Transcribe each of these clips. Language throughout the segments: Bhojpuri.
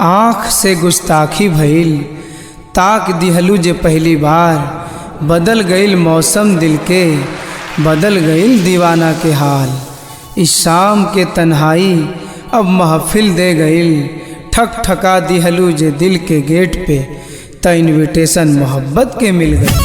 आँख से गुस्ताखी भइल ताक दिहलू जे पहली बार बदल गईल मौसम दिल के बदल गईल दीवाना के हाल इस शाम के तन्हाई अब महफिल दे गईल ठक ठका दिहलू जे दिल के गेट पे त इनविटेशन मोहब्बत के मिल गई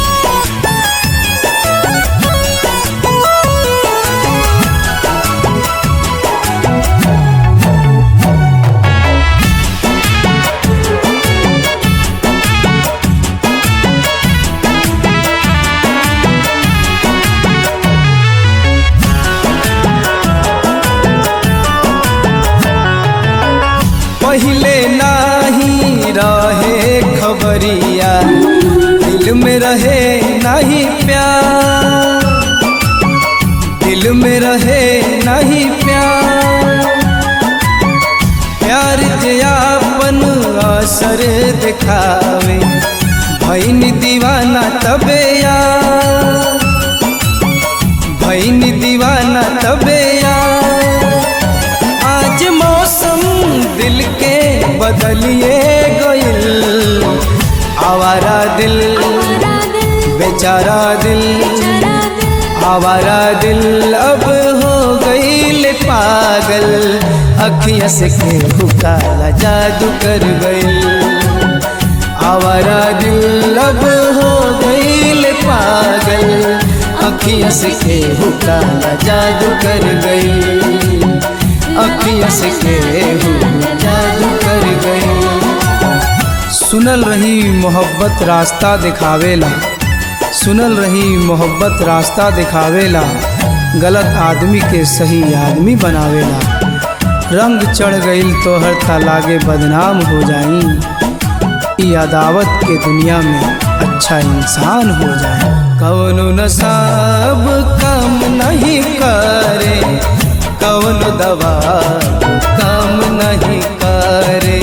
पहले नाही रहे खबरिया दिल में रहे नहीं प्यार दिल में रहे नहीं प्यार प्यार जयापन असर दिखावे भैन दीवाना तबे यार भैन दीवाना तबे यार आज मौसम दिल के बदलिए गइल आवारा दिल बेचारा दिल आवारा दिल अब हो गईल पागल अखियाँ से केहू काला जादू कर गईल आवारा दिल अब हो गईल पागल अखियाँ से केहू काला जादू कर गईल अखियाँ से केहू जादू कर गईल सुनल रही मोहब्बत रास्ता दिखावेला सुनल रही मोहब्बत रास्ता दिखावेला गलत आदमी के सही आदमी बनावेला रंग चढ़ गईल तोहर तालागे बदनाम हो जाई ई अदावत के दुनिया में अच्छा इंसान हो जाए कौनो नसाब काम नहीं करे कौन दवा काम नहीं करे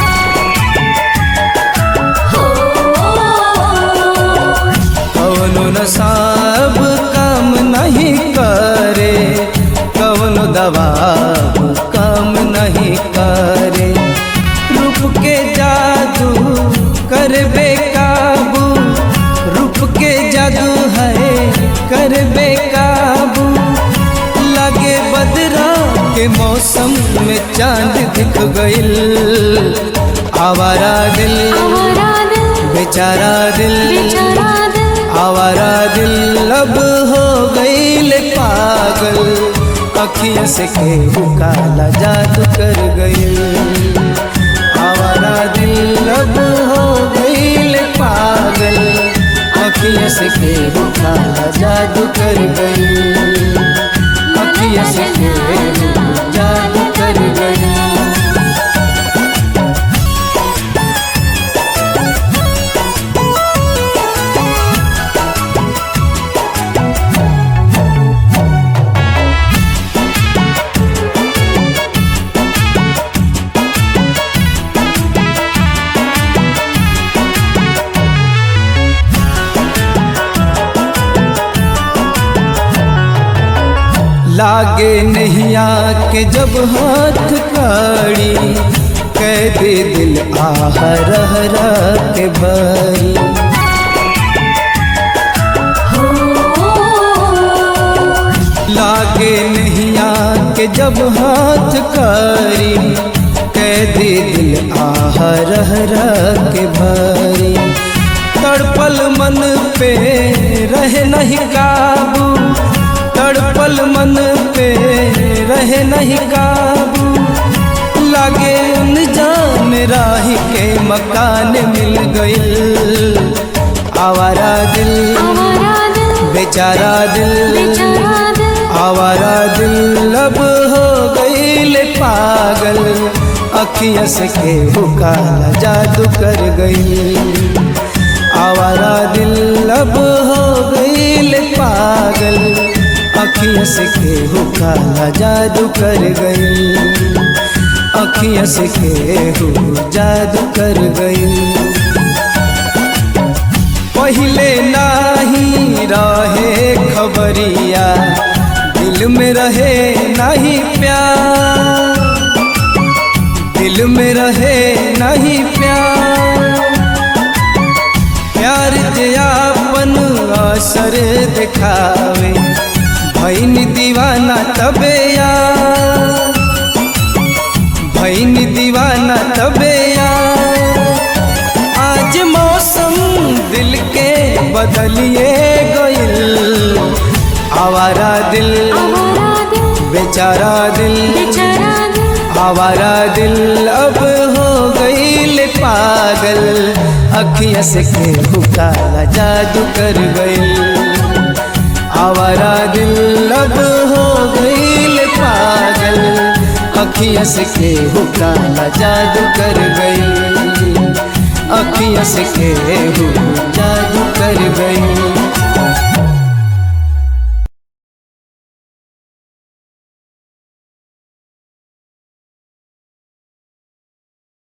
कौन नसाब काम नहीं करे कौन दवा काम नहीं करे रूप के जादू कर बेकाबू रूप के जादू है कर बेकाबू लगे बदरा के मौसम में चांद दिख गइल आवारा दिल बेचारा दिल आवारा दिल अब हो गईल पागल अखियाँ से केहू काला जादू कर गईल आवारा दिल अब हो गईल पागल अखियाँ से केहू काला जादू कर गईल अखियाँ से केहू जादू कर गईल लागे नैया के जब हाथ काड़ी कह दे दिल आह रह रह के भरी लागे नैया के जब हाथ काड़ी कह दे दिल आह रह रह के भरी तड़पल मन पे रहे नहीं काबू तड़पल मन पे रहे नहीं काबू लागे उन जान राही के मकान मिल गइल आवारा दिल बेचारा दिल आवारा दिल अब हो गइल पागल अखियाँ से केहू काला जादू कर गइल आवारा दिल अब हो गइल पागल अखियाँ से केहू काला जादू कर गई अखियाँ से केहू जादू कर गई पहले नाही रहे खबरिया दिल में रहे नहीं प्यार दिल में रहे भैन दीवाना तबे यार आज मौसम दिल के बदलिए गइल आवारा दिल आवारा दिल बेचारा दिल बेचारा दिल आवारा दिल अब हो गईल पागल अखिया से के काला जादू कर गईल आवारा दिल अब हो गईल पागल अखिया से के काला जादू कर गईल अखिया से के जादू कर गईल